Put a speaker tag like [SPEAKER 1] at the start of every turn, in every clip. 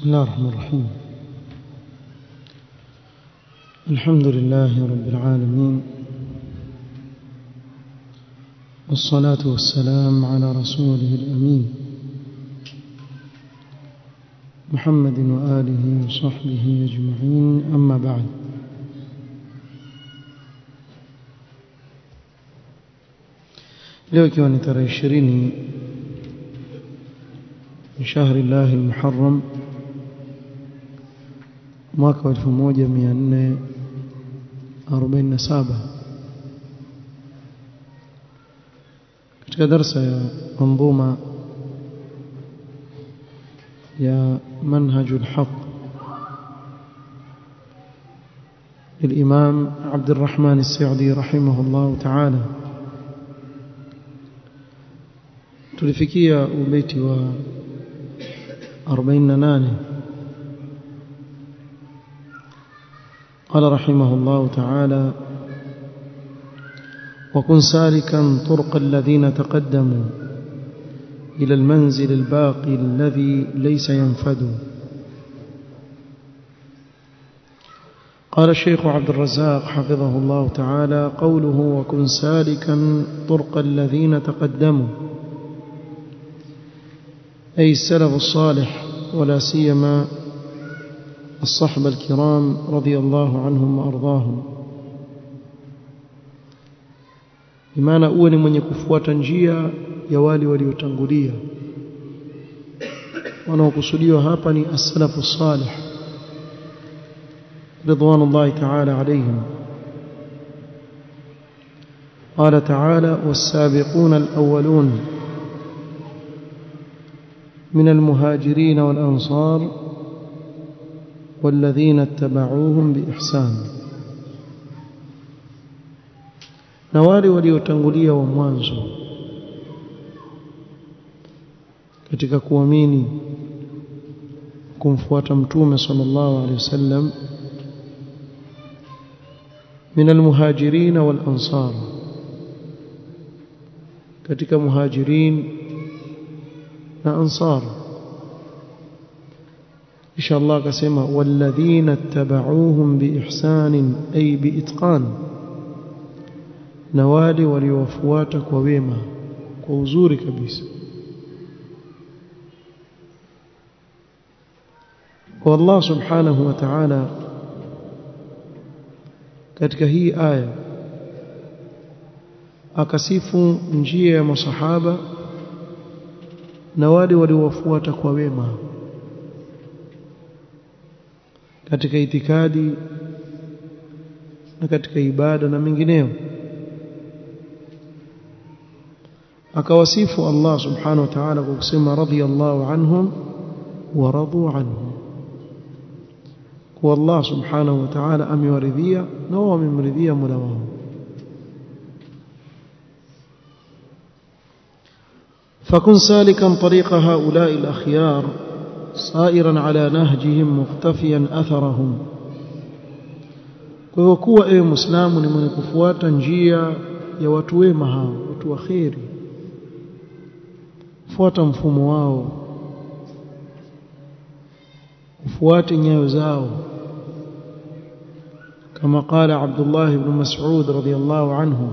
[SPEAKER 1] بسم الله الرحمن الرحيم الحمد لله رب العالمين والصلاة والسلام على رسوله الأمين محمد وآله وصحبه أجمعين أما بعد leo ikiwa ni tarehe ishirini من شهر الله المحرم mwaka wa 1447 katika darasa ya manzuma ya منهج الحق للإمام عبد الرحمن السعدي رحمه الله تعالى tulifikia ubeti wa 48 قال رحمه الله تعالى وكن سالكا طرق الذين تقدموا إلى المنزل الباقي الذي ليس ينفد قال الشيخ عبد الرزاق حفظه الله تعالى قوله وكن سالكا طرق الذين تقدموا أي السلف الصالح ولا سيما الصحب الكرام رضي الله عنهم وأرضاهم imana uwe ni mwenye kufuata njia ya wale waliotangulia wanaokusudiwa hapa ni as-salafu salih ridwanullahi ta'ala alayhim قال تعالى والسابقون الأولون من المهاجرين والأنصار والذين اتبعوهم بإحسان na wale waliotangulia wa mwanzo katika kuamini kumfuata mtume sallallahu alaihi wasallam min almuhajirin wal ansar katika muhajirin na ansar insha Allah akasema walladhina ittaba'uuhum biihsan ay biitqan na wale waliowafuata kwa wema kwa uzuri kabisa kwa Allah subhanahu wa ta'ala katika hii aya akasifu njia ya masahaba na wale waliowafuata kwa wema katika itikadi na katika ibada na mengineyo akawasifu Allah subhanahu wa ta'ala kwa kusema radiyallahu anhum wa radu anhu kwa Allah subhanahu wa ta'ala amewaridhia na wao wamemridhia Mola wao فكن سالكا طريق هؤلاء الأخيار صائرا على نهجهم مقتفيا أثرهم kwa kuwa ewe muislamu ni mwenye kufuata njia ya watu wema hao watu waheri fuata mfumo wao ufuate nyayo zao kama qala Abdullah ibn Mas'ud radiyallahu anhu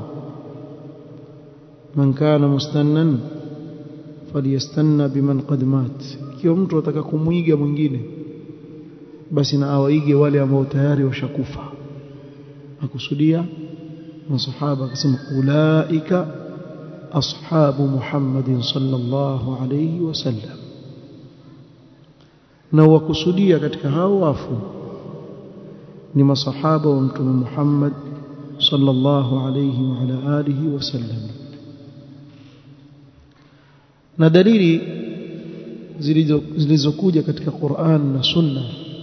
[SPEAKER 1] man kana mustannan falyastanna biman qad mat ikiwa mtu ataka kumuiga mwingine basi na awaige wale ambao tayari washakufa akusudia masahaba akasema ulaika ashabu Muhammadin sallallahu alayhi wasallam na wakusudia katika hao wafu ni masahaba wa mtume Muhammad sallallahu alayhi wa ala alihi wasallam na dalili zilizokuja katika Qur'an na Sunna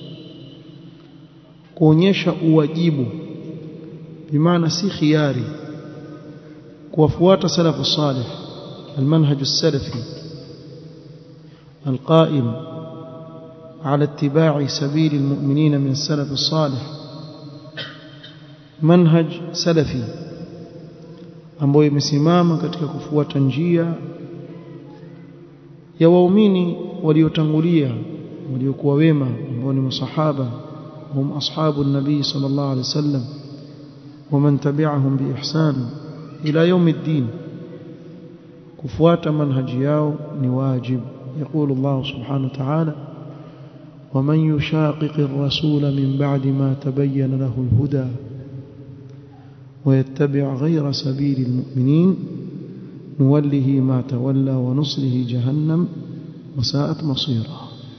[SPEAKER 1] kuonyesha uwajibu bimaana si khiari kuwafuata salafu salih المنهج السلفي القائم على اتباع سبيل المؤمنين من السلف الصالح منهج سلفي ambayo imesimama katika kufuata njia ya waumini waliotangulia waliokuwa wema ambao ni masahaba hum ashabu nabii sallallahu alaihi wasallam ومن تبعهم بإحسان إلى يوم الدين كفوات منهج ياو نواجب يقول الله سبحانه وتعالى ومن يشاقق الرسول من بعد ما تبين له الهدى ويتبع غير سبيل المؤمنين نوله ما تولى ونصله جهنم وساءت مصيرا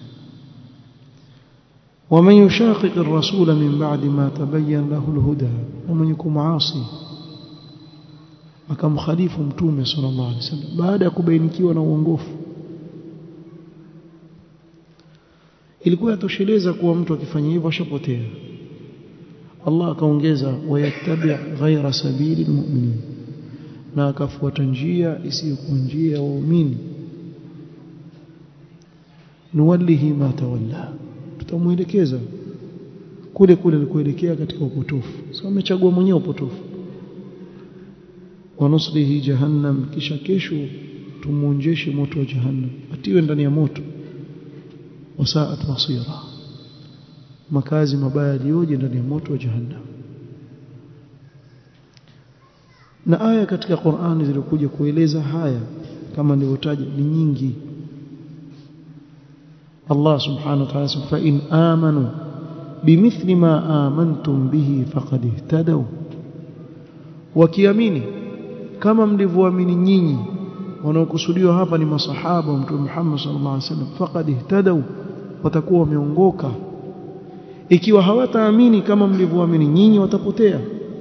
[SPEAKER 1] ومن يشاقق الرسول من بعد ما تبين له الهدى ومن يكون عاصي akamkhalifu mtume sallallahu alaihi wasallam baada ya kubainikiwa na uongofu ilikuwa yatosheleza kuwa mtu akifanya hivyo ashapotea Allah akaongeza wayattabi ghaira sabili almu'minin na akafuata njia isiyokuwa njia ya waumini nuwallihi ma tawalla tutamuelekeza kule kule alikuelekea katika upotofu sasa amechagua mwenyewe upotofu wanuslihi jahannam kisha kesho tumuonjeshe moto wa jahannam atiwe ndani ya moto wasaat masira makazi mabaya yaliyoje ndani ya moto wa jahannam na aya katika Qur'ani zilikuja kueleza haya kama nilivyotaja ni nyingi Allah subhanahu wa ta'ala fa in amanu bimithli ma amantum bihi faqad ihtadaw wakiamini kama mlivyoamini nyinyi wanaokusudiwa hapa ni masahaba wa mtume Muhammad sallallahu alaihi wasallam faqad ihtadaw watakuwa wameongoka ikiwa hawataamini kama mlivyoamini nyinyi watapotea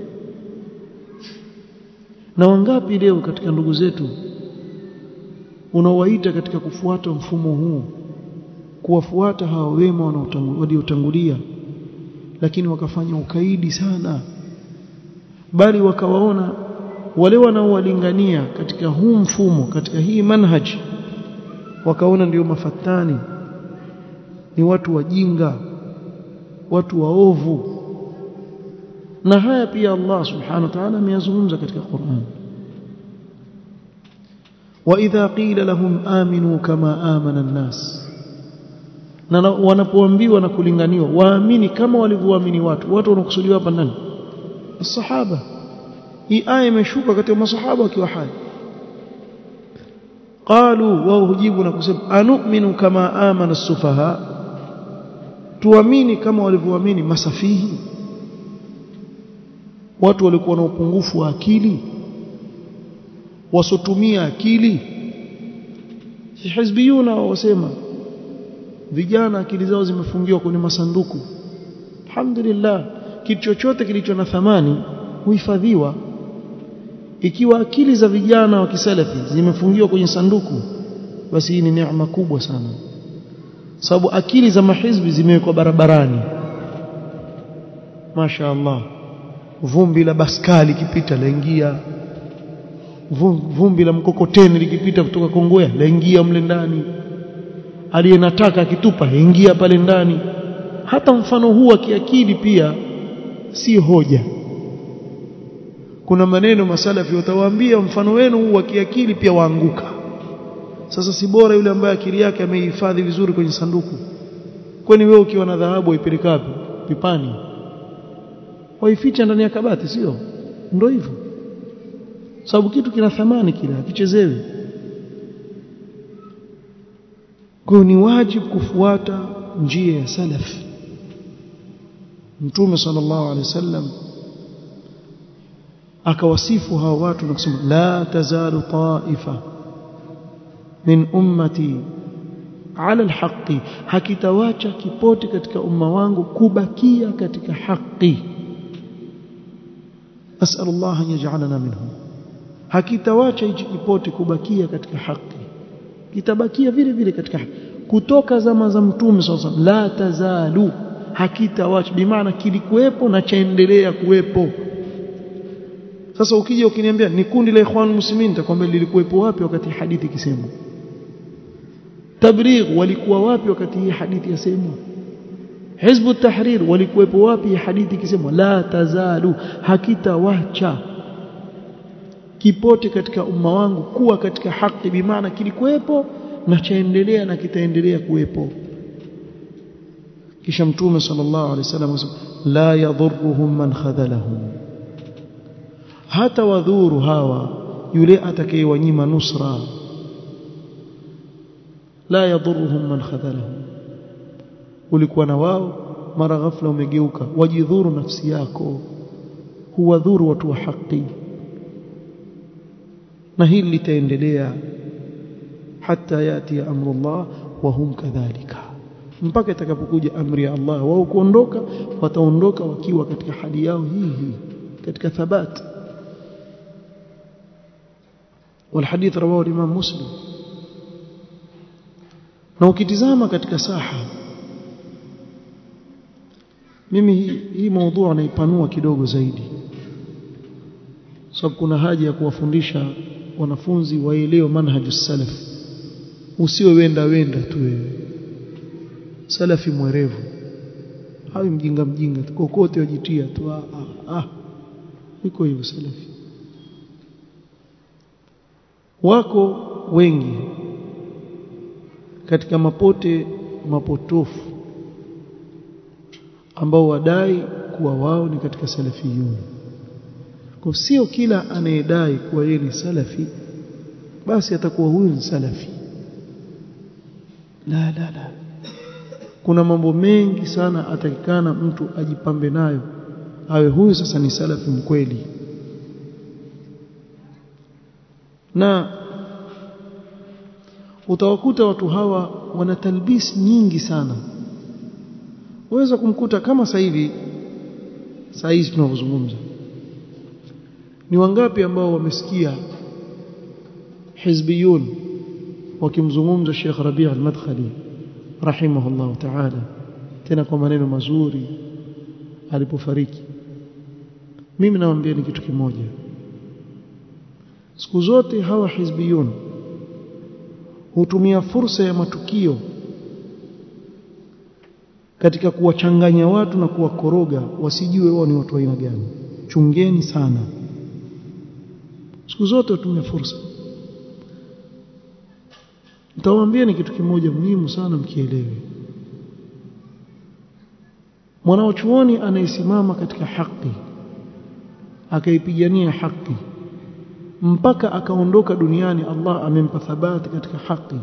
[SPEAKER 1] na wangapi leo katika ndugu zetu unaowaita katika kufuata mfumo huu kuwafuata hawa wema waliotangulia lakini wakafanya ukaidi sana bali wakawaona wale wanaowalingania katika huu mfumo katika hii manhaj wakaona ndio mafatani ni watu wajinga watu waovu na haya pia Allah subhanahu wa ta'ala ameyazungumza katika Qur'an وإذا قيل لهم آمنوا كما آمن الناس na wanapoambiwa na kulinganiwa waamini kama walivyoamini watu watu wanakusudiwa hapa nani masahaba hii aya imeshuka katika masahaba wakiwa hai qalu wao hujibu na kusema anu'minu kama amana as-sufaha tuamini kama walivyoamini masafihi watu walikuwa na upungufu wa akili wasotumia akili hizbiyuna wasema vijana akili zao zimefungiwa kwenye masanduku alhamdulillah kitu chochote kilicho na thamani huhifadhiwa ikiwa akili za vijana wa kisalafi zimefungiwa kwenye sanduku basi hii ni neema kubwa sana sababu akili za mahizbi zimewekwa barabarani Masha Allah vumbi la baskali likipita laingia vumbi la mkokoteni likipita kutoka Kongowea laingia mle ndani aliyenataka akitupa ingia pale ndani hata mfano huu wa kiakili pia si hoja kuna maneno masalafi watawaambia mfano wenu huu wa kiakili pia waanguka sasa si bora yule ambaye akili yake ameihifadhi vizuri kwenye sanduku kwani wewe ukiwa na dhahabu waipeleka wapi pipani waificha ndani ya kabati sio ndio hivyo sababu kitu kina thamani kile hakichezewi kwa ni wajibu kufuata njia ya salaf mtume sallallahu alaihi wasallam akawasifu hawa watu na kusema la tazalu taifa min ummati ala alhaqi hakitawacha kipote katika umma wangu kubakia katika haki asal Allah an yaj'alana minhum hakitawacha hichi kipote kubakia katika haki kitabakia vile vile katika haki kutoka zama za mtume sasa la tazalu hakitawacha bimaana kilikuwepo na chaendelea kuwepo sasa ukija ukiniambia ni kundi la ikhwan muslimin nitakwambia lilikuwepo wapi wakati hadithi ikisemwa tabligh walikuwa wapi wakati hii hadithi yasemwa hizbu tahrir walikuwepo wapi hadithi ikisemwa la tazalu hakitawacha kipote katika umma wangu kuwa katika haki bimaana kilikuwepo na chaendelea na kitaendelea kuwepo kisha mtume sallallahu alaihi wasallam la yadhurruhum man khadhalahum hata wadhuru hawa yule atakayewanyima nusra la yadhurruhum man khadhalahum ulikuwa na wao mara ghafla umegeuka wajidhuru nafsi yako huwadhuru watu wa haki na hili litaendelea hata yati amrullah wa hum kadhalika mpaka itakapokuja amri ya Allah wao kuondoka wataondoka wakiwa katika hali yao hii hii katika thabati والحديث رواه الإمام مسلم na ukitizama katika saha mimi hii, hii maudhu naipanua kidogo zaidi sababu kuna haja ya kuwafundisha wanafunzi waelewe manhaju salaf usiwe wenda wenda tu wewe salafi mwerevu hawi mjinga mjinga kokote wajitia tu ah, ah, ah. iko hivyo salafi wako wengi katika mapote mapotofu ambao wadai kuwa wao ni katika salafiyun kwa sio kila anayedai kuwa yeye ni salafi basi atakuwa huyu ni salafi la la la kuna mambo mengi sana atakikana mtu ajipambe nayo awe huyu sasa ni salafi mkweli na utawakuta watu hawa wana talbis nyingi sana waweza kumkuta kama sasa hivi saa hizi tunavyozungumza ni wangapi ambao wamesikia hizbiyun wakimzungumza Sheikh Rabi' al-Madkhali rahimahullah ta'ala tena kwa maneno mazuri alipofariki mimi nawaambia ni kitu kimoja siku zote hawa hizbiyun hutumia fursa ya matukio katika kuwachanganya watu na kuwakoroga wasijue wao ni watu wa aina gani chungeni sana siku zote hutumia fursa nitawaambia ni kitu kimoja muhimu sana mkielewe mwanachuoni anayesimama katika haki akaipigania haki mpaka akaondoka duniani Allah amempa thabati katika haki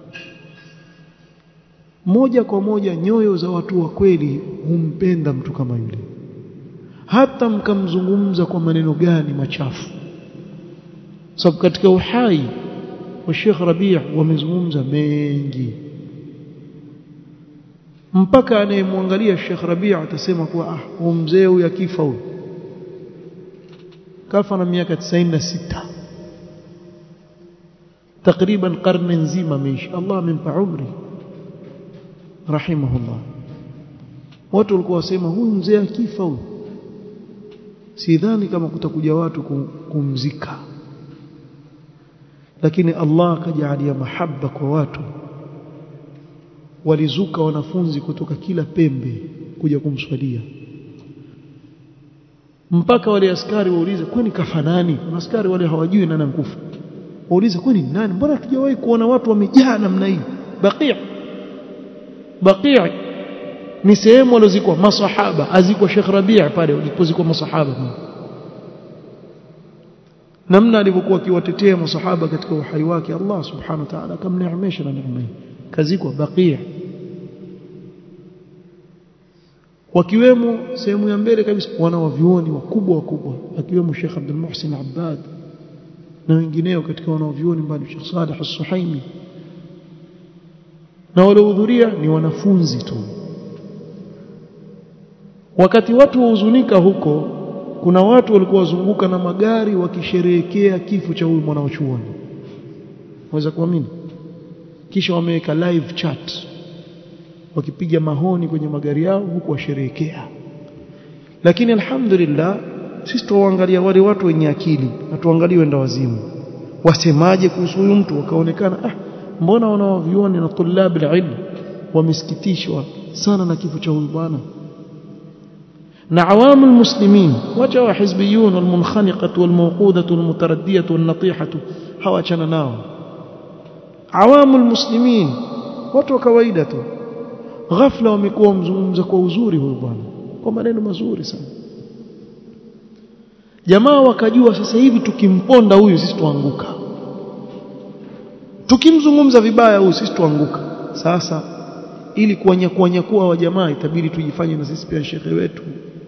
[SPEAKER 1] moja kwa moja nyoyo za watu wa kweli humpenda mtu kama yule hata mkamzungumza kwa maneno gani machafu sababu katika uhai wa Sheikh Rabi' wamezungumza mengi mpaka anayemwangalia Sheikh Rabi' atasema kuwa ah huyu mzee huyu akifa huyu kafa na miaka 96 takriban karne nzima ameishi Allah amempa umri rahimahullah watu walikuwa wasema huyu mzee akifa huyu sidhani kama kutakuja watu kumzika lakini Allah akajalia mahaba kwa watu walizuka wanafunzi kutoka kila pembe kuja kumswalia mpaka wale askari waulize kwani kafa nani askari wale hawajui nani mkufa waulize kwani nani mbona tujawahi kuona watu wamejaa namna hii baqi' baqi' ni sehemu walizikwa masahaba azikwa Sheikh Rabi' pale walipozikwa masahaba namna alivyokuwa akiwatetea masahaba katika uhai wake Allah subhanahu wa ta'ala akamneemesha na neema hii kazikwa baqi' wakiwemo sehemu ya mbele kabisa wana wavyuoni wakubwa wakubwa akiwemo Sheikh Abdul Muhsin Abbad na wengineo katika wanaovyuoni mbali Sheikh Saleh As-Suhaimi na waliohudhuria ni wanafunzi tu wakati watu wahuzunika huko kuna watu walikuwa wazunguka na magari wakisherehekea kifo cha huyu mwanachuoni waweza kuamini kisha wameweka live chat wakipiga mahoni kwenye magari yao huku washerehekea lakini alhamdulillah sisi tuwaangalia wale watu wenye akili na tuangalie wenda wazimu wasemaje kuhusu huyu mtu wakaonekana ah mbona wanaovioni na tulab alilm wamesikitishwa sana na kifo cha huyu bwana na awamu almuslimin wacha wa hizbiyun walmunkhaniqatu walmawqudatu walmutaraddiyatu wannatihatu hawachana nao awamu almuslimin watu wa kawaida tu ghafla wamekuwa wamzungumza kwa uzuri huyu bwana kwa maneno mazuri sana jamaa wakajua sasa hivi tukimponda huyu sisi tuanguka tukimzungumza vibaya huyu sisi tuanguka sasa ili kuwanyakuwa wa jamaa itabidi tujifanye na sisi pia shekhe wetu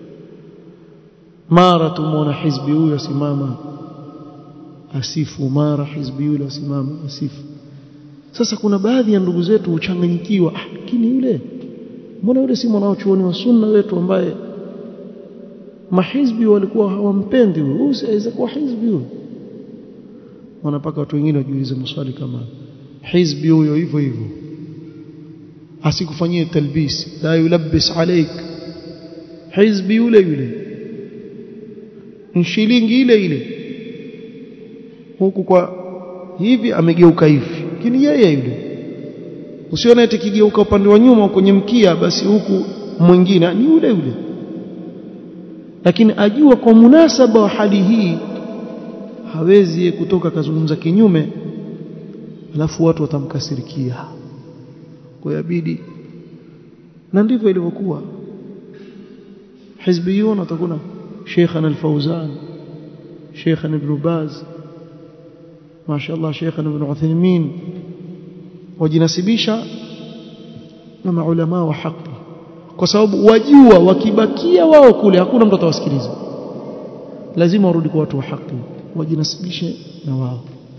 [SPEAKER 1] mara tumwona hizbi huyu asimama asifu mara hizbi yule asimama asifu sasa kuna baadhi ya ndugu zetu huchanganyikiwa lakini yule mbona yule si mwanachuoni wa sunna wetu ambaye mahizbi walikuwa hawampendi huyu huyu siweza kuwa hizbi huyu wanapaka watu wengine wajiulize maswali kama hizbi huyo hivyo hivyo asikufanyie talbis la yulabbis alaik hizbi yule yule shilingi ile ile huku kwa hivi amegeuka hivi lakini yeye yule usione eti kigeuka upande wa nyuma kwenye mkia basi huku mwingine ni yule yule lakini ajua kwa munasaba wa hali hii hawezi kutoka kazungumza kinyume alafu watu watamkasirikia kwa yabidi na ndivyo ilivyokuwa hizbiyun watakuna شيخنا الفوزان شيخنا ابن باز ما شاء الله شيخنا ابن عثيمين wajinasibisha na maulama wa haki kwa sababu wajua wakibakia wao kule hakuna mtu atawasikiliza lazima warudi kwa watu wa haki wajinasibishe na wao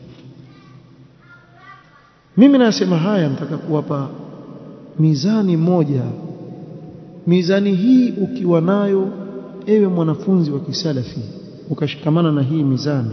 [SPEAKER 1] mimi nasema haya nataka kuwapa mizani moja mizani hii ukiwa nayo ewe mwanafunzi wa kisalafi ukashikamana na hii mizani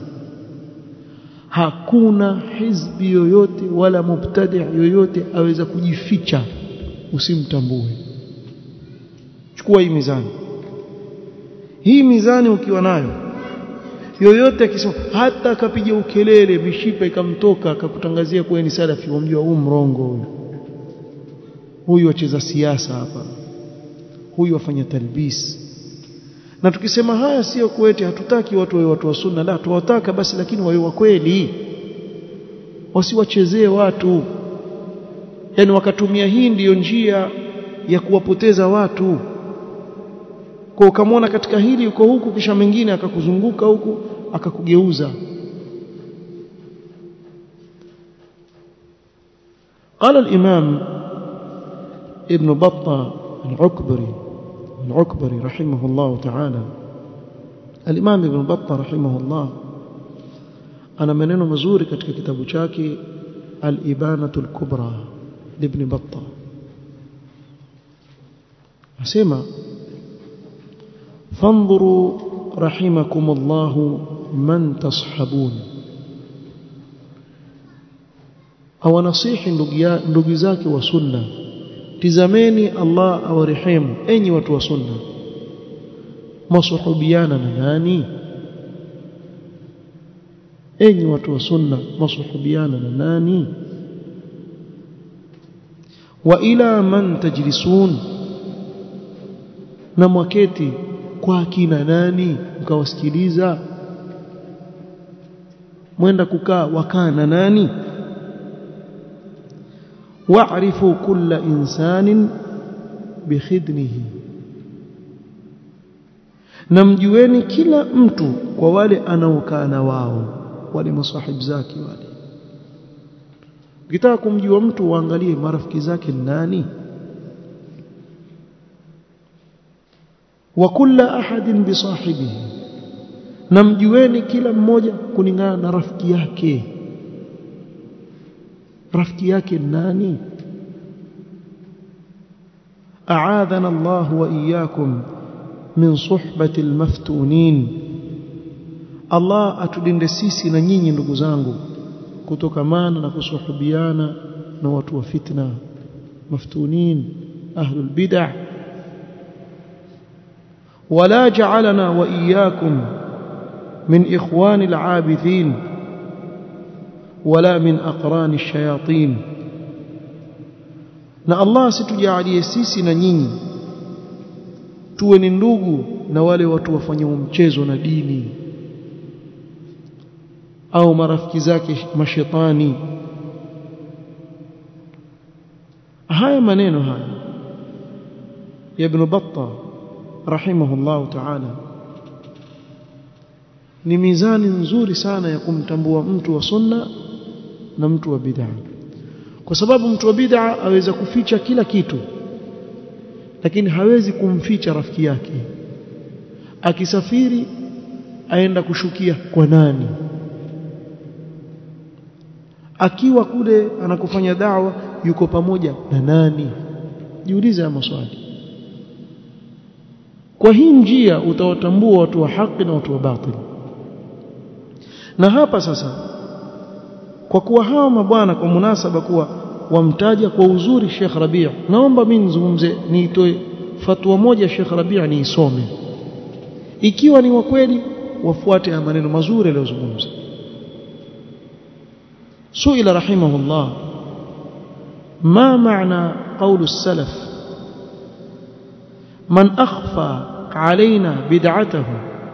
[SPEAKER 1] hakuna hizbi yoyote wala mubtadi yoyote aweza kujificha usimtambue chukua hii mizani hii mizani ukiwa nayo yoyote akisema hata akapiga ukelele mishipa ikamtoka akakutangazia kuwa ni salafi wamjua huu mrongo huyu huyu wacheza siasa hapa huyu wafanya talbis na tukisema haya sio kwetu hatutaki watu wawe watu wa sunna la tuwataka basi lakini wawe wa kweli wasiwachezee watu yani wakatumia hii ndiyo njia ya kuwapoteza watu kwa ukamwona katika hili uko huku kisha mengine akakuzunguka huku akakugeuza قال الإمام ابن بطة العكبري العكبري رحمه الله تعالى الإمام ابن بطة رحمه الله أنا منينه مزوري katika kitabu chake الإبانة الكبرى لابن بطة أسمع فانظروا رحمكم الله من تصحبون أو نصيح ndugu zake wa sunna tizameni Allah awarehemu enyi watu wa sunna masuhubiana na nani enyi watu wa sunna masuhubiana na nani wa ila man tajlisun na mwaketi kwa akina nani mkawasikiliza mwenda kukaa wakaa na nani wa'rifu kulla insanin bikhidnihi na mjueni kila mtu kwa wale anaokaa na wao wale masahib zake wale ukitaka kumjua mtu waangalie marafiki zake ni nani wa kulla ahadin bisahibihi na mjueni kila mmoja kulingana na rafiki yake rafiki yake nani أعاذنا الله وإياكم من صحبة المفتونين الله أتدند sisi na nyinyi ndugu zangu kutokamana na kusuhubiana na watu wa fitna maftunin ahlul bid'ah ولا جعلنا وإياكم من إخوان العابثين ولا من أقران الشياطين na Allah situjalie sisi na nyinyi tuwe ni ndugu na wale watu wafanya mchezo na dini au marafiki zake mashetani haya maneno haya ya Ibn Battah rahimahullah ta'ala ni mizani nzuri sana ya kumtambua mtu wa sunna na mtu wa bid'a kwa sababu mtu wa bid'a aweza kuficha kila kitu lakini hawezi kumficha rafiki yake akisafiri aenda kushukia kwa nani akiwa kule anakufanya dawa yuko pamoja na nani jiulize haya maswali kwa hii njia utawatambua watu wa haki na watu wa batili na hapa sasa kwa kuwa hawa mabwana kwa munasaba kuwa wamtaja kwa uzuri Sheikh Rabi' naomba mimi nizungumze niitoe fatwa moja Sheikh Rabi' niisome ikiwa ni wa kweli wafuate maneno mazuri aliyozungumza سئل رحمه الله ما معنى قول السلف من أخفى علينا بدعته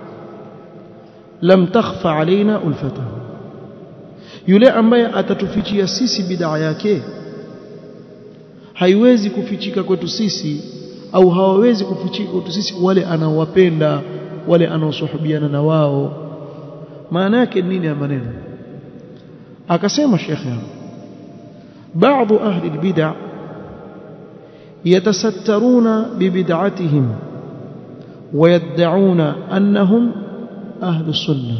[SPEAKER 1] لم تخفى علينا ألفته yule ambaye atatufichia sisi bid'a yake haiwezi kufichika kwetu sisi au hawawezi kufichika kwetu sisi wale anaowapenda wale anaosuhubiana na wao maana yake nini ya maneno akasema shekhe بعض أهل البدع يتسترون ببدعتهم ويدعون أنهم أهل السنة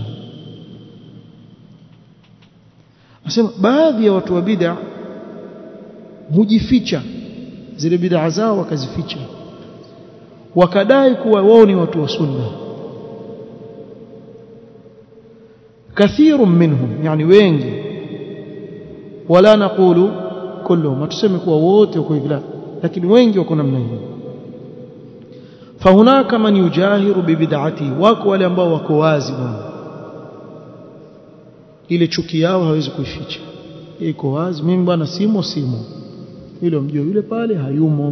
[SPEAKER 1] asema baadhi ya watu wa bid'a hujificha zile bid'a zao wakazificha wakadai kuwa wao ni watu wa sunna kathirun minhum yani wengi wala naqulu kulluhum tuseme kuwa wote wako hivi lakini wengi wako namna hii fahunaka man yujahiru bibid'ati wako wale ambao wako wazi bwana ile chuki yao hawezi kuificha iko wazi mimi bwana simo simo yule mjue yule pale hayumo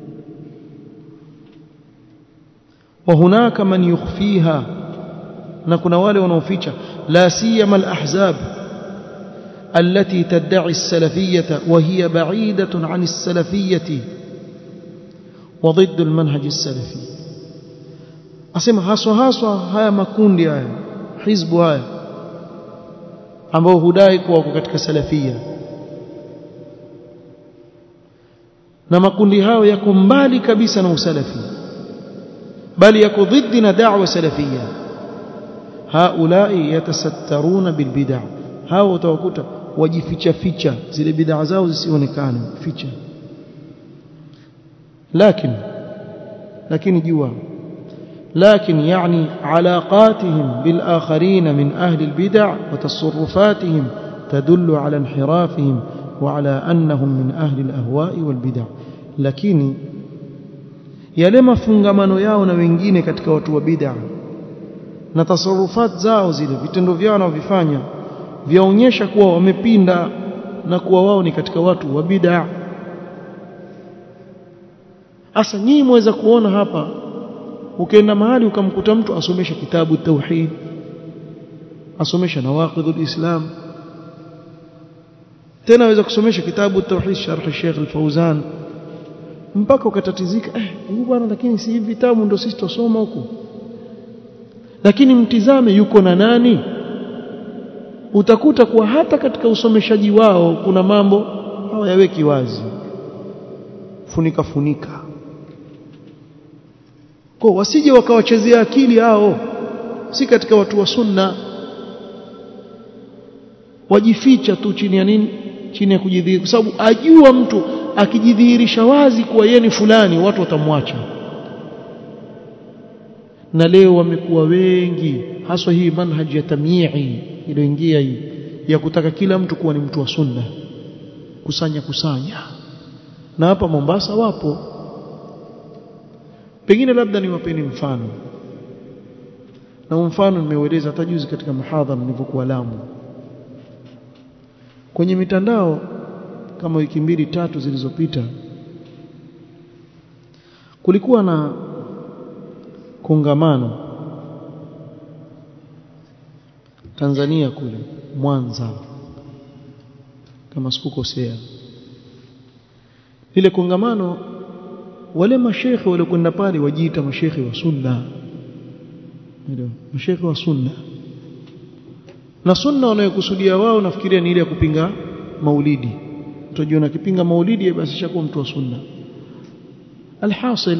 [SPEAKER 1] wa hunaka man yukhfiha na kuna wale wanaoficha la siyama al-ahzab التي تدعي السلفية وهي بعيدة عن السلفية وضد المنهج السلفي أسمى haswa haswa haya makundi haya hizbu haya ambao hudai kuwa wako katika salafia na makundi hayo yako mbali kabisa na usalafi bali yako dhidi na da'wa salafia haulai yatasattaruna bilbid'a hao utawakuta wajificha ficha zile bid'a zao zisionekane ficha lakini lakini jua لكن يعني علاقاتهم بالآخرين من أهل البدع وتصرفاتهم تدل على انحرافهم وعلى أنهم من أهل الأهواء والبدع لكن yale mafungamano yao na wengine katika watu wa bid'a na tasarufat zao zile vitendo vyao wanavyofanya vyaonyesha kuwa wamepinda na kuwa wao ni katika watu wa bid'a asa nyinyi mweza kuona hapa ukienda mahali ukamkuta mtu asomesha kitabu tauhid asomesha nawaqidul islam tena aweza kusomesha kitabu tauhid sharh Sheikh al-Fauzan mpaka ukatatizika eh huyu bwana lakini si hivi vitabu ndio sisi tusoma huku lakini mtizame yuko na nani utakuta kuwa hata katika usomeshaji wao kuna mambo hawayaweki wazi funika funika kwa wasije wakawachezea akili hao si katika watu wa sunna wajificha tu chini ya nini chini ya kujidhihirisha kwa sababu ajua mtu akijidhihirisha wazi kuwa yeye ni fulani watu watamwacha na leo wamekuwa wengi haswa hii manhaji ya tamyi'i iliyoingia hii ya kutaka kila mtu kuwa ni mtu wa sunna kusanya kusanya na hapa Mombasa wapo pengine labda niwapeni mfano na mfano nimeueleza hata juzi katika muhadhara nilipokuwa Lamu kwenye mitandao kama wiki mbili tatu zilizopita kulikuwa na kongamano Tanzania kule Mwanza kama sikukosea ile kongamano wale mashekhe waliokwenda pale wajiita mashekhe wa sunna ndio mashekhe wa sunna na sunna wanayokusudia wao nafikiria ni ile ya kupinga maulidi utajiona kipinga maulidi basi shakuwa mtu wa sunna alhasil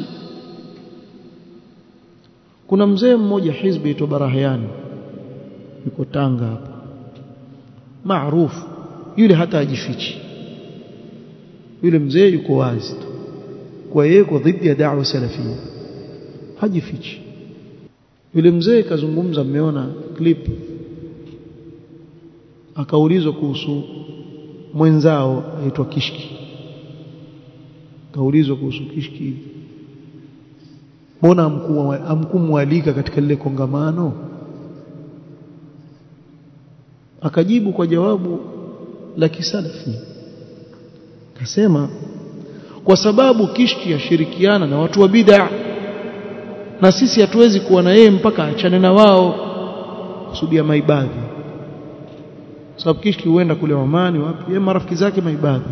[SPEAKER 1] kuna mzee mmoja hizbi aitwa Barahiani yuko Tanga hapa maarufu yule hata ajifichi yule mzee yuko wazi tu kwa yeye kwa dhidi ya da'wa salafia hajifichi yule mzee kazungumza mmeona clip akaulizwa kuhusu mwenzao aitwa Kishki kaulizwa kuhusu Kishki mbona amkumwalika katika lile kongamano akajibu kwa jawabu la kisalafi akasema kwa sababu Kishki yashirikiana na watu wa bid'a na sisi hatuwezi kuwa na yeye mpaka achane na wao kusudia maibadhi sababu Kishki huenda kule Omani wapi yeye marafiki zake maibadhi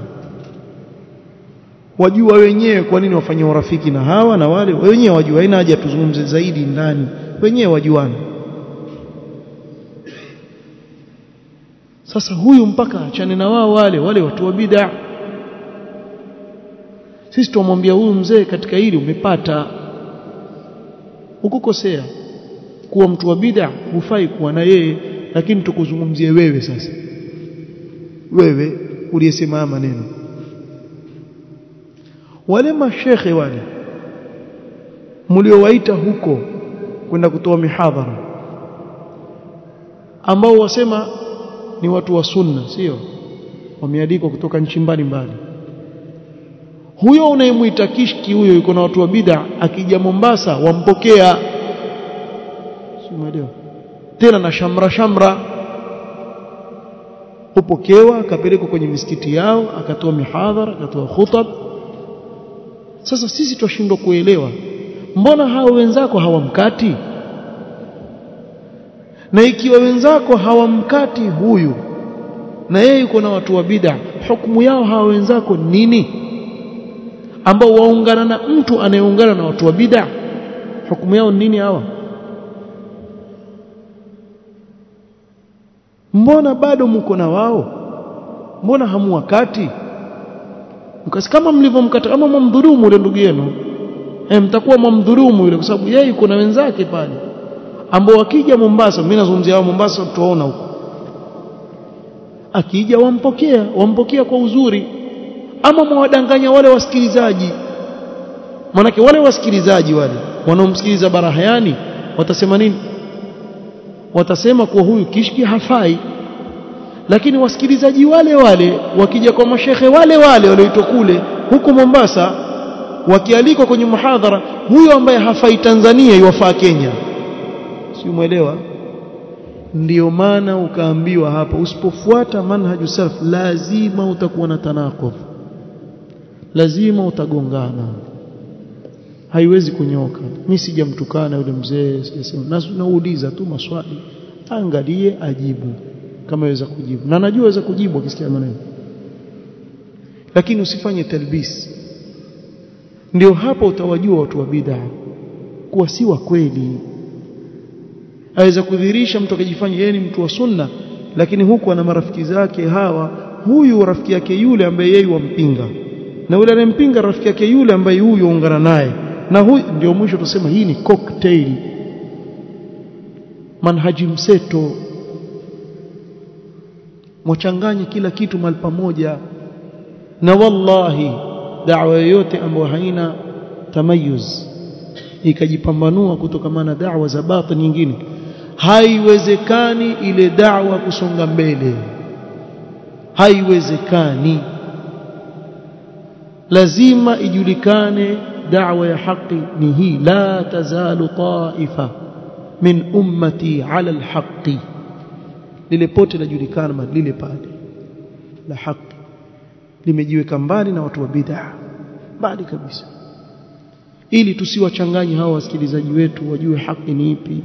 [SPEAKER 1] wajua wenyewe kwa nini wafanye urafiki na hawa na wale wenyewe wajua haina haja tuzungumze zaidi ndani wenyewe wajuana sasa huyu mpaka achane na wao wale wale watu wa bid'a sisi tumwambia huyu mzee katika hili umepata ukukosea kuwa mtu wa bid'a hufai kuwa na yeye lakini tukuzungumzie wewe sasa wewe uliyesema haya maneno wale mashekhe wale mliowaita huko kwenda kutoa mihadhara ambao wasema ni watu wa sunna sio wameandikwa kutoka nchi mbalimbali huyo unayemwita kishki huyo yuko na watu wa bid'a akija Mombasa wampokea simuelewa tena na shamra shamra upokewa akapelekwa kwenye misikiti yao akatoa mihadhara akatoa khutab sasa sisi twashindwa kuelewa mbona hao wenzako hawamkati na ikiwa wenzako hawamkati huyu na yeye yuko na watu wa bid'a hukumu yao hawa wenzako nini ambao waungana na mtu anayeungana na watu wa bid'a hukumu yao nini hawa mbona bado mko na wao mbona hamuwakati mkasi kama mlivyomkata kama mwamdhulumu yule ndugu yenu eh mtakuwa mwamdhulumu yule kwa sababu yeye yuko na wenzake pale ambao wakija Mombasa mimi nazungumzia hao Mombasa tutaona huko akija wampokea wampokea kwa uzuri ama mwadanganya wale wasikilizaji manake wale wasikilizaji wale wanaomsikiliza Barahayani watasema nini watasema kuwa huyu kishki hafai lakini wasikilizaji wale wale wakija kwa mashehe wale wale walioitwa kule huko Mombasa wakialikwa kwenye muhadhara huyo ambaye hafai Tanzania iwafaa Kenya si umeelewa ndio maana ukaambiwa hapa usipofuata manhaju salaf lazima utakuwa na tanaqub lazima utagongana haiwezi kunyoka mimi sijamtukana yule mzee sijasema nauliza tu maswali angalie ajibu kama yaweza kujibu na najua yaweza kujibu akisikia maneno lakini usifanye talbis ndio hapo utawajua watu wa bid'a kuwa si wa kweli aweza kudhihirisha mtu akijifanya yeye ni mtu wa sunna lakini huku ana marafiki zake hawa huyu rafiki yake yule ambaye yeye wampinga na yule anayempinga rafiki yake yule ambaye huyu ungana naye na huyu ndio mwisho tusema hii ni cocktail manhaji mseto mwachanganye kila kitu mahali pamoja na wallahi da'wa yoyote ambayo haina tamayuz ikajipambanua kutokana na da'wa za batil nyingine haiwezekani ile da'wa kusonga mbele haiwezekani lazima ijulikane da'wa ya haki ni hii la tazalu ta'ifa min ummati ala alhaqi lile pote lajulikana lile pale la haki limejiweka mbali na watu wa bid'a mbali kabisa ili tusiwachanganye hawa wasikilizaji wetu wajue haki ni ipi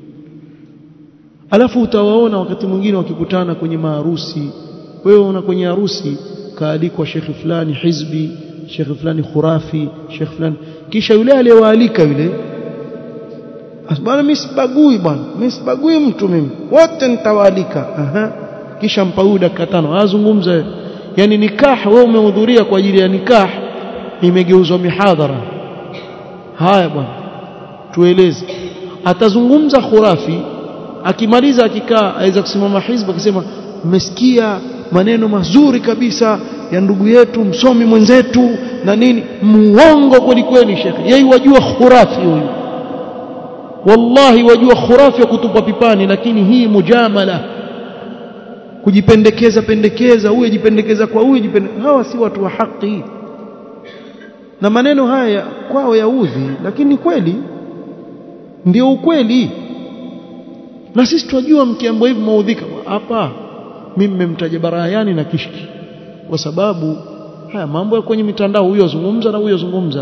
[SPEAKER 1] alafu utawaona wakati mwingine wakikutana kwenye maharusi wewe una kwenye harusi kaalikwa shekhi fulani hizbi shekhe fulani khurafi shekhe fulani kisha yule aliyewaalika yule bwana mimi sibagui bwana mimi sibagui mtu mimi wote nitawaalika aha kisha mpa huyu dakika tano azungumza yani nikah wewe umehudhuria kwa ajili ya nikah imegeuzwa mihadhara haya bwana tueleze atazungumza khurafi akimaliza akikaa aweza kusimama hizbu akisema mmesikia maneno mazuri kabisa ya ndugu yetu msomi mwenzetu na nini muongo kweli kweli shekhe yeye wajua khurafi huyu wallahi wajua khurafi wa kutupa pipani lakini hii mujamala kujipendekeza pendekeza huyu jipendekeza kwa huyu jipendekeza hawa si watu wa haki na maneno haya kwao yaudhi lakini kweli ndio ukweli na sisi tunajua mkiambo hivi maudhika hapa mimi mmemtaja barayani na kishki kwa sababu haya mambo ya kwenye mitandao huyo azungumza na huyo azungumza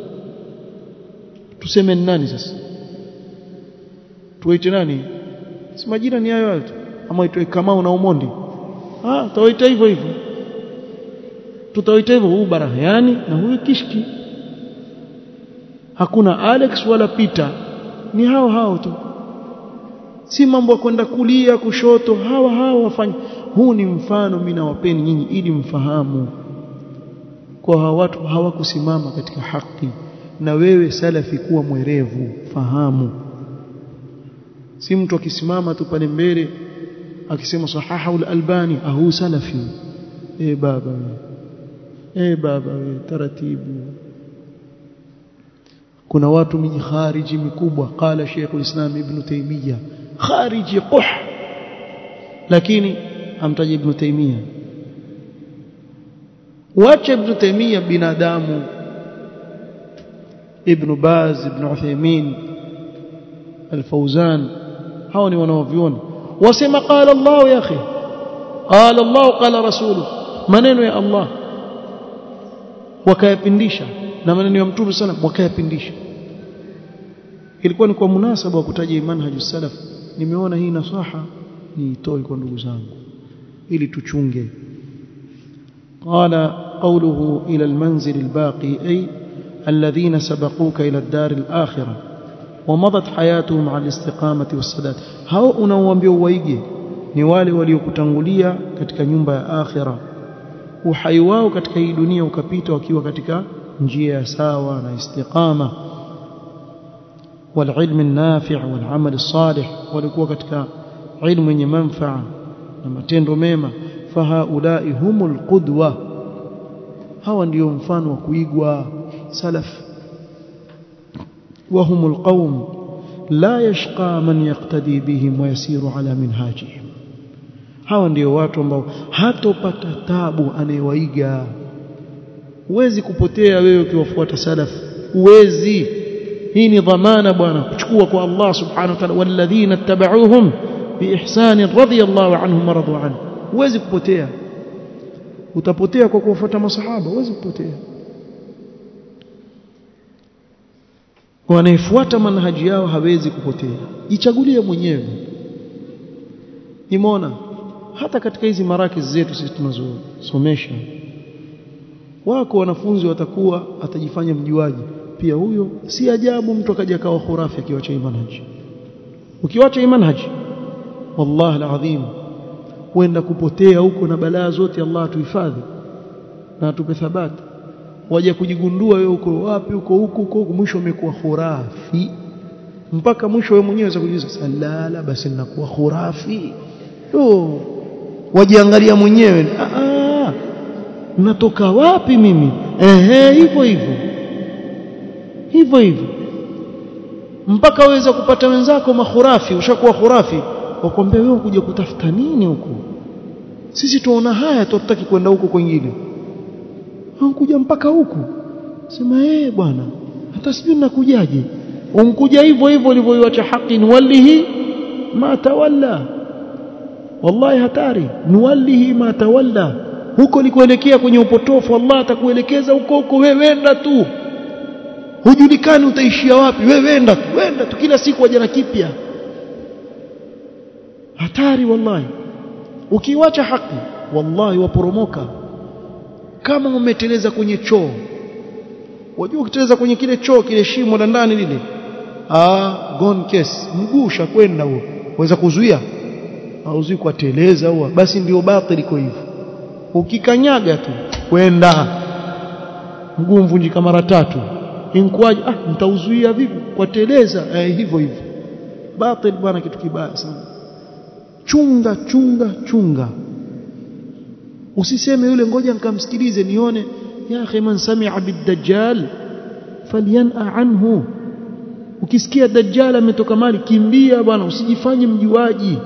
[SPEAKER 1] tuseme ni nani sasa tuwaite nani si majina ni hayo tu ama itoe Kamau na Umondi ah tutawaita hivyo hivyo tutawaita hivyo huyu Barahayani na huyu Kishki hakuna Alex wala Peter ni hao hao tu si mambo ya kwenda kulia kushoto hawa hawa wafanya huu ni mfano mimi nawapeni nyinyi ili mfahamu kwa hawa watu hawakusimama katika haki na wewe salafi kuwa mwerevu fahamu si mtu akisimama tu pale mbele akisema sahaha al-albani ahu salafi eh baba eh baba we taratibu kuna watu miji khariji mikubwa qala Sheikh al-Islam Ibn Taymiyyah khariji quh lakini amtaja Ibn Taymiyyah wacha Ibn Taymiyyah binadamu Ibn Baz Ibn Uthaymeen Al-Fawzan hao ni wanaoviona wasema qala Allah ya akhi qala Allah qala rasuluhu maneno ya Allah wakayapindisha na maneno ya Mtume sana wakayapindisha ilikuwa ni kwa munasaba wa kutaja manhaju salaf nimeona hii nasaha niitoe kwa ndugu zangu ili tuchunge قال قوله إلى المنزل الباقي أي الذين سبقوك إلى الدار الآخرة ومضت حياتهم على الاستقامة والسداد هاو unaoambia uwaige ni wale waliokutangulia katika nyumba ya akhira uhai wao katika hii dunia ukapita wakiwa katika njia ya sawa na istiqama والعلم النافع والعمل الصالح walikuwa katika ilmu yenye manfaa na matendo mema fahaulai humul qudwa hawa ndio mfano wa kuigwa salaf وهم القوم لا يشقى من يقتدي بهم ويسير على منهاجهم hawa ndio watu ambao hatopata tabu anayewaiga huwezi kupotea wewe ukiwafuata salaf huwezi hii ni dhamana bwana kuchukua kwa Allah subhanahu wa ta'ala walladhina ittaba'uuhum biihsan radiyallahu anhum radu anhu huwezi kupotea utapotea kwa kuwafuata masahaba huwezi kupotea wanaefuata manhaji yao hawezi kupotea jichagulie mwenyewe nimeona hata katika hizi marakizi zetu sisi tunazosomesha wako wanafunzi watakuwa atajifanya mjuaji pia huyo si ajabu mtu akaja kawa khurafi akiwacha manhaji ukiwacha manhaji wallahi alazim huenda kupotea huko na balaa zote Allah atuhifadhi na atupe thabati waje kujigundua wewe uko wapi uko huko huko mwisho umekuwa khurafi mpaka mwisho wewe mwenyewe unakujiuliza salala basi ninakuwa khurafi oh wajiangalia mwenyewe ah natoka wapi mimi ehe hivyo hivyo hivyo hivyo mpaka waweza kupata wenzako makhurafi ushakuwa khurafi wakwambia wewe kuja kutafuta nini huko sisi tuona haya tutaki kwenda huko kwingine kuja mpaka huku sema eh bwana hata sijui nakujaje unkuja hivyo hivyo ulivyoiacha haki nuwallihi ma tawalla wallahi hatari nuwallihi ma tawalla huko likuelekea kwenye upotofu Allah atakuelekeza huko huko wewe wenda tu hujulikani utaishia wapi wewe wenda tu wenda tu kila siku waje na kipya hatari wallahi ukiwacha haki wallahi waporomoka kama umeteleza kwenye choo wajua ukiteleza kwenye kile choo kile shimo la ndani lile ah gone case mguu ushakwenda huo waweza kuzuia hauzui kwa teleza huo basi ndio batili kwa hivyo ukikanyaga tu kwenda mguu mvunjika mara tatu inkwaje ah mtauzuia vipi kwa teleza eh, hivyo hivyo batil bwana kitu kibaya sana chunga chunga chunga usiseme yule ngoja nikamsikilize nione ya akhi man sami'a bid-dajjal falyan'a anhu ukisikia dajjal ametoka mali kimbia bwana usijifanye mjuaji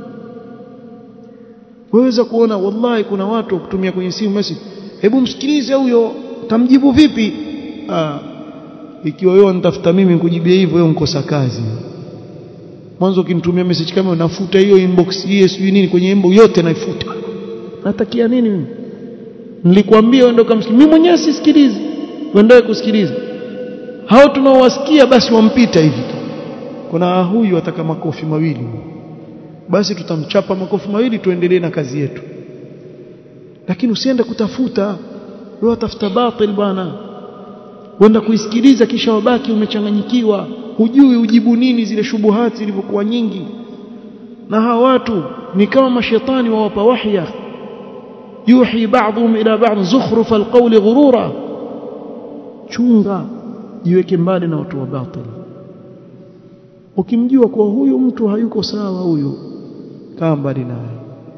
[SPEAKER 1] waweza kuona wallahi kuna watu kutumia kwenye simu message hebu msikilize huyo tamjibu vipi ah ikiwa wewe unitafuta mimi nikujibia hivyo wewe unkosa kazi mwanzo ukinitumia message kama nafuta hiyo inbox hiyo sijui nini kwenye inbox yote naifuta natakia nini mimi nilikwambia uende kumsikiliza mimi mwenyewe sisikilizi uendelee kusikiliza hao tunaowasikia basi wampita hivi tu kuna huyu ataka makofi mawili basi tutamchapa makofi mawili tuendelee na kazi yetu lakini usiende kutafuta wewe tafuta batil bwana wenda kuisikiliza kisha wabaki umechanganyikiwa hujui ujibu nini zile shubuhati zilivyokuwa nyingi na hawa watu ni kama mashetani wawapa wahya yuhi ba'dhum ila ba'd zukhruf alqawli ghurura chunga jiweke mbali na watu wa batil ukimjua kuwa huyu mtu hayuko sawa huyu kaa mbali naye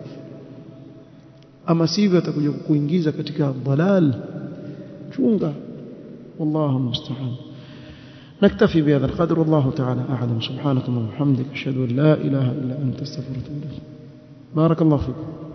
[SPEAKER 1] ama sivyo atakuja kukuingiza katika dalal chunga والله المستعان نكتفي بهذا القدر والله تعالى أعلم سبحانك اللهم وبحمدك أشهد أن لا إله إلا أنت استغفرك وأتوب إليك بارك الله فيكم